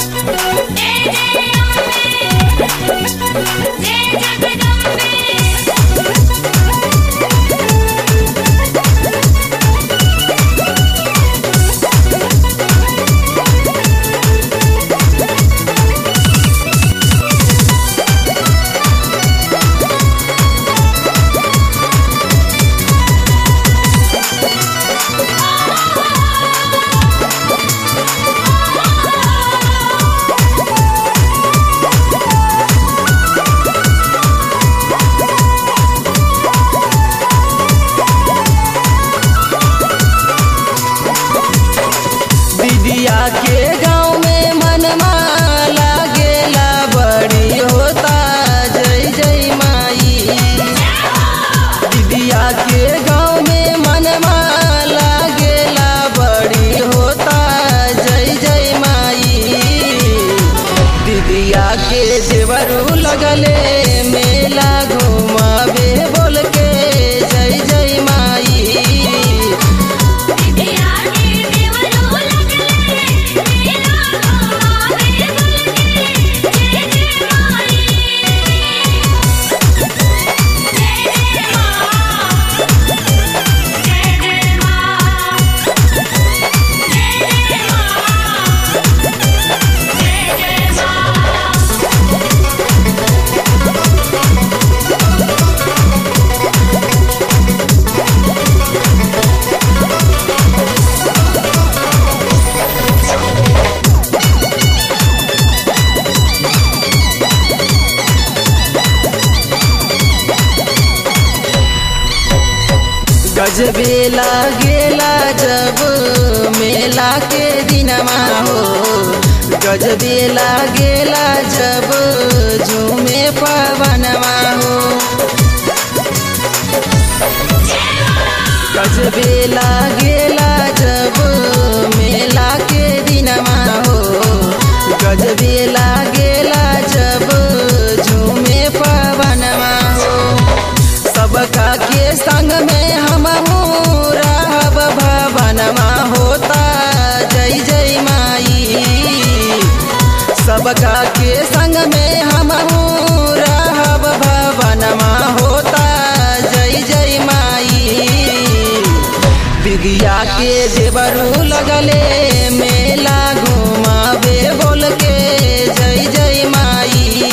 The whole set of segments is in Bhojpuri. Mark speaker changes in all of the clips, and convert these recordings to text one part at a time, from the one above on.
Speaker 1: दीदिया के गाँव में मनमा लागेला बड़ी होता जय जय माई दीदिया के गाँव में मनमा लागेला बड़ी होता जय जय माई दीदिया के देवरू लगले मेला घुमावे बोल के जय जय माई गजबे लागेला जब मेला के दिनमा हो गजबे लागेला जब झूमे पवनमा हो गजबे लागेला जब मेला के दिनमा हो गजबे लागेला जब झूमे पवनमा हो सबका के संग में हम रहब भवनमा होता जय जय माई सबका के संग में हम रहब भवनमा होता जय जय माई बिगिया के देवरू लगले मेला घुमावे बोल के जय जय माई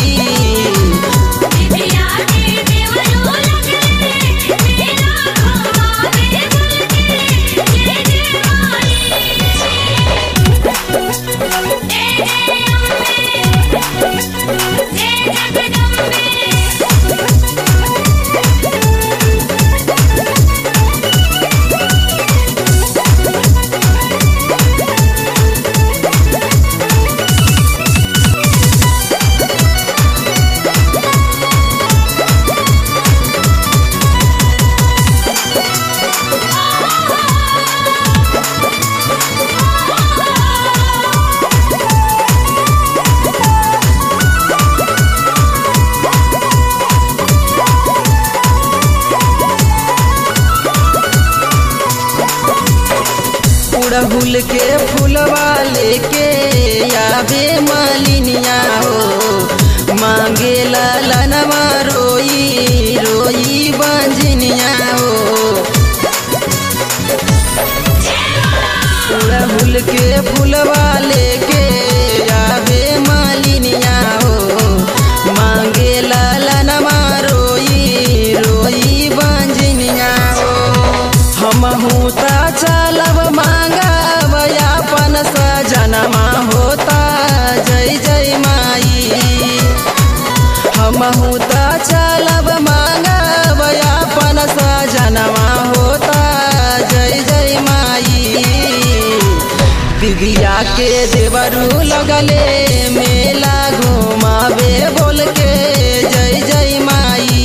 Speaker 1: उड़हुल के फूलवा लेके आवे मालिनिया हो मांगे ललनवा रोई रोई बंजनिया हो उड़हुल के फूलवा लेके आवे मालिनिया हो मांगे ललनवा रोई रोई बंजनिया हो हमहू ता चलब मांगब अपन सजनमा होता जय जय माई हमहू ता चलब मांगब अपन सजनमा होता जय जय माई बिगिया के देवरू लगले मेला घुमावे बोल के जय जय माई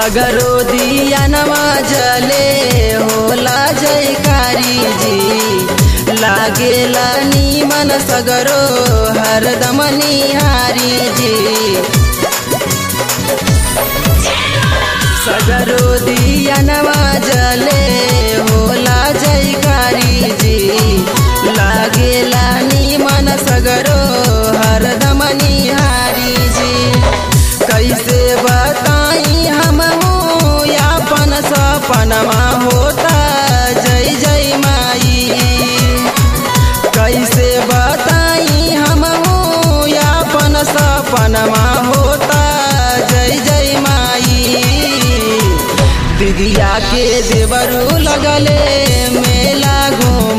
Speaker 1: सगरो दिया नमा जले होला जयकारी जी लागेला नीमन सगरो हरदम निहारी जी सगरो दिया नमा जले होला जयकारी जी लागेला नीमन सगरो हरदम निहारी जी कैसे बताई हम यापन सपनमा होता जय जय माई कैसे बताई हम यापन सपनमा होता जय जय माई दिदिया के देवरू लगले मेला घूम